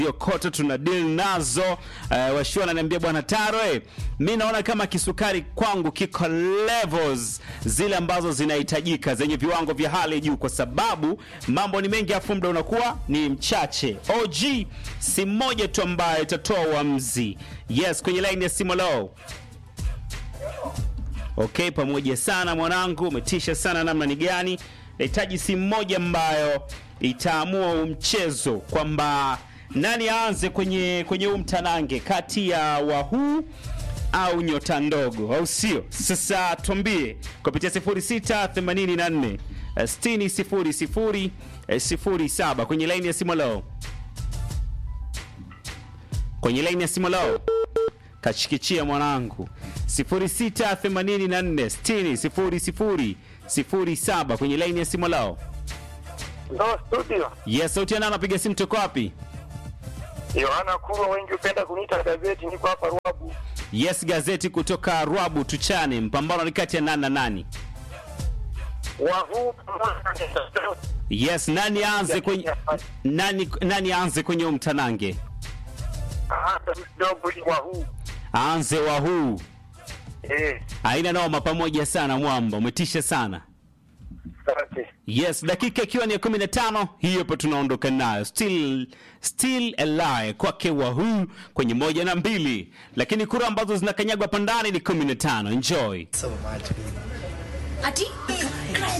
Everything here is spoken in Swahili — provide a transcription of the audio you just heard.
kote tuna deal nazo. Uh, washua ananiambia bwana Taro, eh, mi naona kama kisukari kwangu kiko levels zile ambazo zinahitajika zenye viwango vya hali juu, kwa sababu mambo ni mengi afu muda unakuwa ni mchache. OG si mmoja tu ambaye itatoa uamuzi. Yes, kwenye line ya simu low. Okay, pamoja sana mwanangu, umetisha sana namna ni gani. Nahitaji simu moja ambayo itaamua huu mchezo kwamba nani aanze kwenye kwenye huu mtanange kati ya wahuu au nyota ndogo, au sio? Sasa tuambie kupitia 0684 6000 07 kwenye line ya simu leo, kwenye line ya simu leo kachikichia mwanangu 0684600007 kwenye laini ya simu lao. Ndo studio Yes, sauti yana anapiga simu toko wapi? Yohana Kurwa, wengi hupenda kuniita gazeti. Niko hapa Ruabu. Yes, gazeti kutoka Rwabu tuchane. Mpambano ni kati ya nani na nani? Wahuu Yes, nani aanze kwenye nani nani aanze kwenye huu mtanange? hata kidogo ni wahuu Aanze wa huu. eh, Haina noma pamoja sana mwamba, umetisha sana. asante. Yes, dakika ikiwa ni ya 15, hiyo hapo tunaondoka nayo. Still still alive kwake Wahoo kwenye moja na mbili, lakini kura ambazo zinakanyagwa hapa ndani ni 15. Enjoy. so much. Ati?